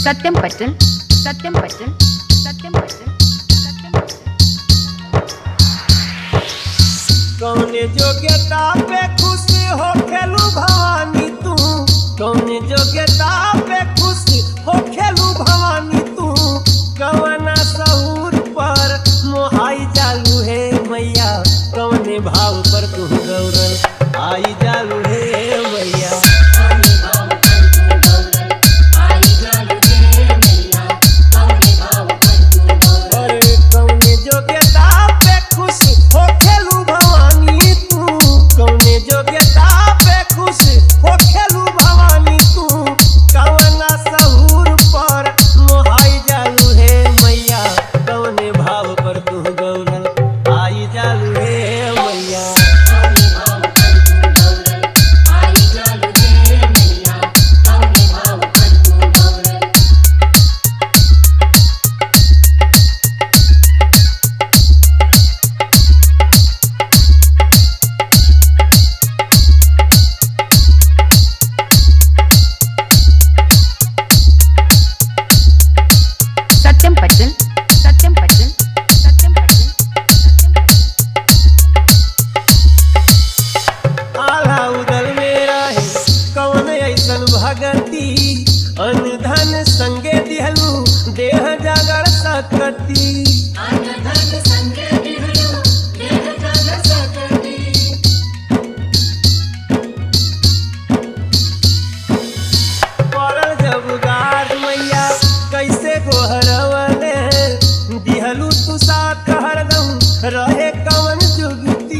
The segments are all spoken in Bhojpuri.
സത്യം പറ്റൽ സത്യം പറ്റൽ സത്യം പറ്റൽ സത്യം പറ്റൽ कौने जोग्यता पे खुश हो खेलू भवानी तू कौने जोग्यता पे खुश हो खेलू भवानी तू कवना सहूर पर मोहाई जालू है मैया कौने भाव पर तू गौरल आई जालू है मैया अरे कौने जोग्यता पे खुश हो खेलू भवानी तू कौने जोग्यता पे खुश हो खेलू भवानी तू कवना सहूर पर मोहाई जालू हे मैया कौने भाव पर तू गौरल आई जालू हे मैया സത്യം പറ്റൽ സത്യം പറ്റൽ സത്യം പറ്റൽ സത്യം പറ്റൽ आला उदल मेरा है कौन ऐसन भगती अनधन संगे दिहलू देह जागर सकती पड़ल जब गार मैया कैसे गोहरवले दिहलू तू साथ हरदम रहे कवन जुगती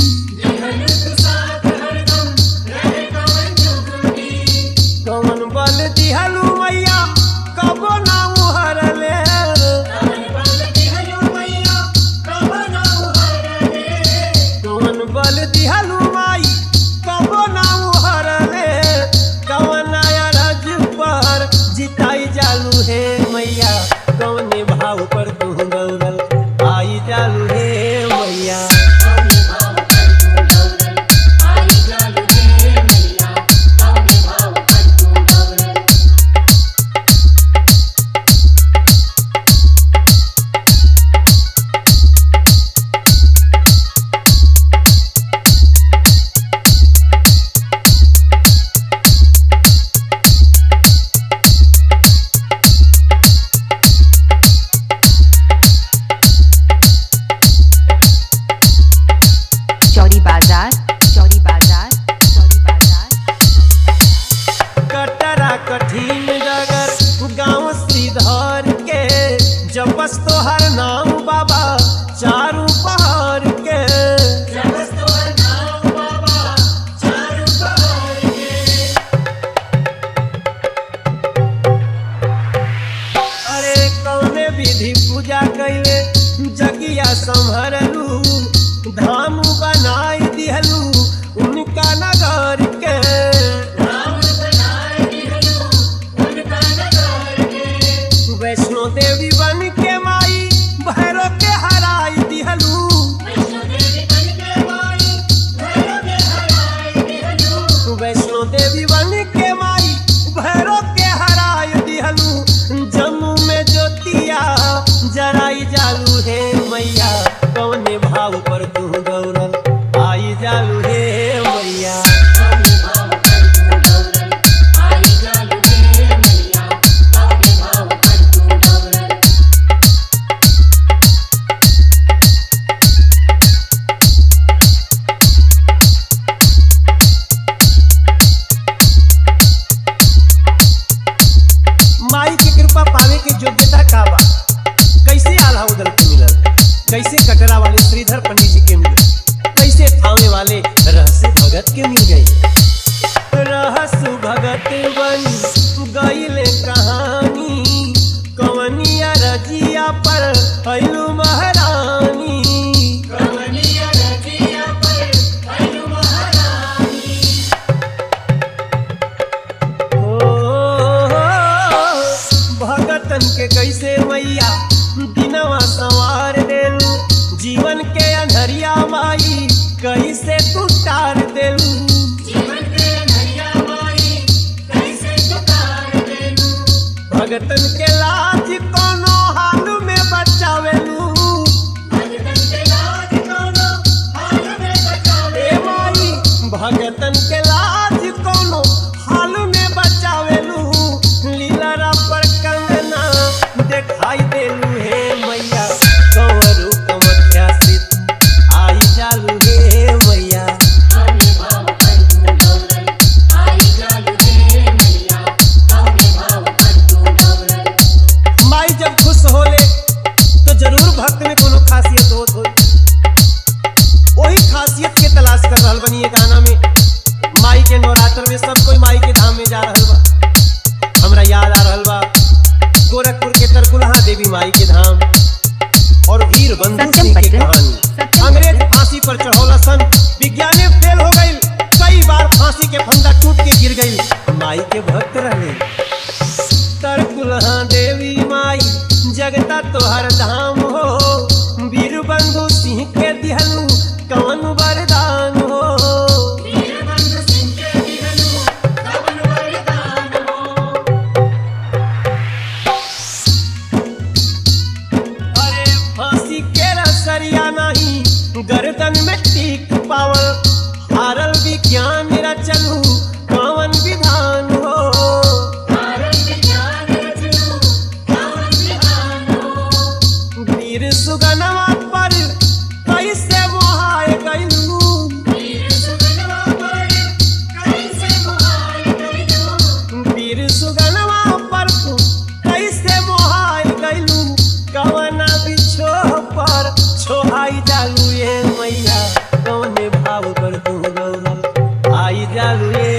कवन बल दिहलू मैया कबो ना उहरले कवन बल दिहलू माई कबो ना उहरले कवन अरज पर जिताई जालू हे मैया कवने भाव पर तू गौरल आई जालू हे मैया चौरी बाजार चौरी बाजार चौरी बाजार कटरा कठिन जगर गाँव श्रीधर के जपस तोहर नाम बाबा चारू पहाड़ के अरे कौने विधि पूजा कैले जगिया संभरलू धाम बनाई दिहलू उनका नगर के वैष्णो देवी बन के माई भैरो के हराई दिहलू वैष्णो देवी बन के माई भैरो के हराई दिहलू जम्मू में ज्योतिया जराई जालू हे मैया कौने भाव पर तू गौरल आई जालू हे मैया माई की कृपा पावे की योग्यता का बा कैसे आल्हा उदल के मिलल कैसे कटरा वाले श्रीधर पंडित जी के मिलल कैसे थामे वाले रहस्य भगत के मिल गए रहस्य भगत बन गईले कहानी कवनिया रजिया पर अइलू महारानी ओ, भगतन के कैसे मैया दिनवा संवार देलू जीवन के अंधरिया माई कैसे तू तार देलू भगतन से सब कोई माई के धाम में जा रहल बा हमरा याद आ रहल बा गोरखपुर के तरकुलहा देवी माई के धाम और वीर बंधु सत्यम सिंह के पटेल। कहानी सत्यम अंग्रेज फांसी पर चढ़ौला सन विज्ञान में फेल हो गई कई बार फांसी के फंदा टूट के गिर गई माई के भक्त रहे तरकुलहा देवी माई जगता तोहर धाम हो वीर बंधु सिंह के दिहलू कौन वरदान हो अरे फांसी के रसरिया नहीं गर्दन में टीक पावल हारल विज्ञान रचलू कौन विधान हो वीर सुगनवा पर कैसे मोहाय गइलू वीर सुगनवा पर तू कैसे मोहाय गइलू कवना बिछो पर छोहाई जालू ये मैया कवने भाव पर तू गौरल आई जालू ये